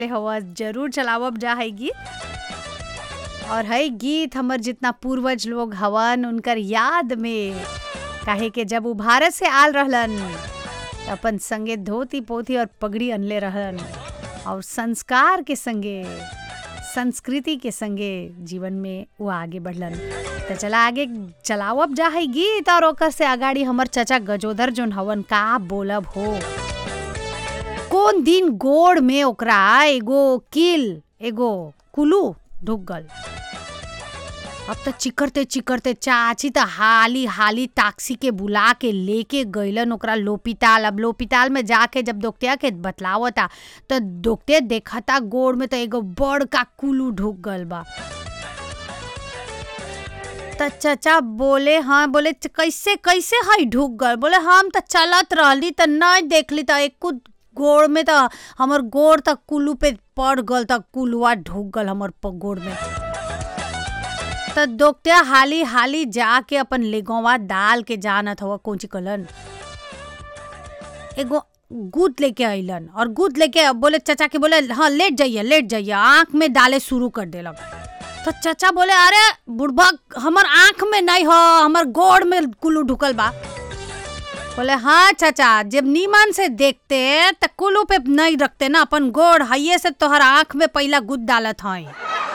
हवा जरूर चलावब जा है गीत और है गीत हमर जितना पूर्वज लोग हवन उनकर याद में काहे के जब वो भारत से आल रहलन त अपन संगे धोती पोथी और पगड़ी अनले रहलन और संस्कार के संगे संस्कृति के संगे जीवन में वो आगे बढ़लन तो चला आगे चलावब जा है गीत और ओकर से अगाड़ी हमर चचा गजोदर जोन हवन का बोलब हो कौन दिन गोड़ में ओकरा एगो किल एगो कुलू ढुक गल अब तो चिकरते चिकरते चाची तो हाली हाली ताक्सी के बुला के लेके गईलन ओकरा लोपिताल अब लोपिताल में जाके जब दोकतिया के बतलावता तो दोकते देखता गोड़ में तो एगो बड़ का कुलू ढुक गल बा त चचा बोले हाँ बोले "च- कैसे कैसे हई ढुक गल बोले हम तो चलत रहली त नहीं देखली त एक गोड़ में त हमर गोड़ तक कुलू पे पड़ गल त कुलुआ ढुक गल हमर प- गोड़ में त दोकतिया हाली हाली जाके अपन लेगवा डाल के जानत हवा कौची कलन एगो गुद लेके अइलन और गुद लेके बोले चचा के बोले हाँ लेट जाइए लेट जाइए आँख में डाले शुरू कर देलक तो चचा बोले अरे बुढ़बा हमर आँख में नहीं हो हमर गोड़ में कुल्लू ढुकल बा बोले हाँ चाचा जब नीमन से देखते त कुल्लू पे नहीं रखते ना अपन गोड़ हइये से तोहर आँख में पहला गुद डालत हई